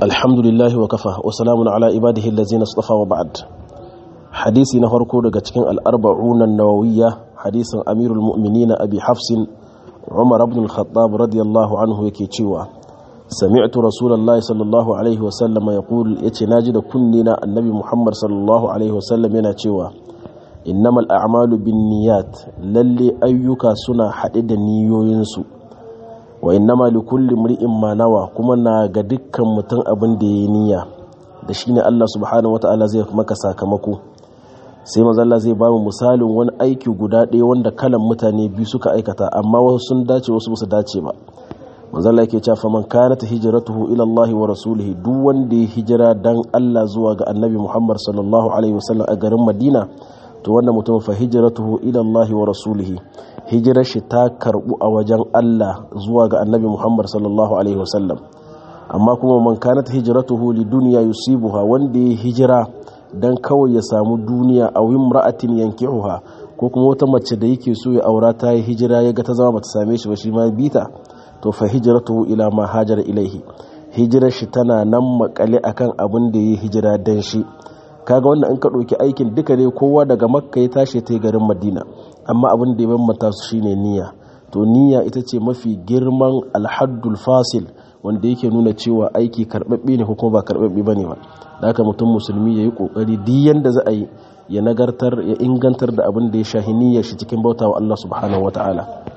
الحمد لله وكفى وسلام على عباده الذين اصطفى وبعد حديثي نفرقو daga cikin al-arba'un an-nawawiyya hadisin amirul mu'minin abi hafs umar ibn al-khattab radiyallahu anhu yake cewa sami'tu rasulullahi sallallahu alaihi wa sallam yaqul yace naji da kunni na annabi muhammad sallallahu alaihi wa sallam yana cewa innamal a'malu binniyat lalle ayyuka suna hade da niyoyinsu wa innama likulli mri'in ma nawa kuma na ga dukkan mutum abin da yayi niyya da shine Allah subhanahu wataala zai maka sakamako sai manzo Allah zai ba mu misalin wani aiki guda ɗaya wanda kalan mutane biyu suka aikata amma wasu sun dace wasu ba su dace ba manzo Allah yake cewa faman kanat hijratuhu ila Allah wa rasulihi duk wanda ya hijira dan Allah zuwa ga Annabi Muhammad sallallahu alaihi wasallam a garin Madina to wannan mutum fa hijratuhu ila Allah wa rasulihi hijirar shi ta karbu a wajen Allah zuwa ga Annabi Muhammad sallallahu alaihi wasallam amma kuma man kanat hijratuhu li dunya yusibuha wanda ya hijira dan kawai ya samu duniya a imra'atin yankihuha ko kuma wata mace da yake so ya aura ta yi hijira ya ga ta zama bata same shi ba shi ma bita to fa hijratuhu ila ma hajara ilaihi hijirar shi tana nan makale akan abin da ya hijira dan shi kaga wannan in ka ɗauki aikin duka ne kowa daga makka ya tashi ta garin madina amma abin da ya bambanta su shine niyya to niyya ita ce mafi girman alhaddul fasil wanda yake nuna cewa aiki karɓaɓɓe ne ko kuma ba karɓaɓɓe ba ne ba da haka mutum musulmi ya yi ƙoƙari duk yanda za a yi ya nagartar ya ingantar da abin da ya shahi niyyar shi cikin bautawa Allah subhanahu wa ta'ala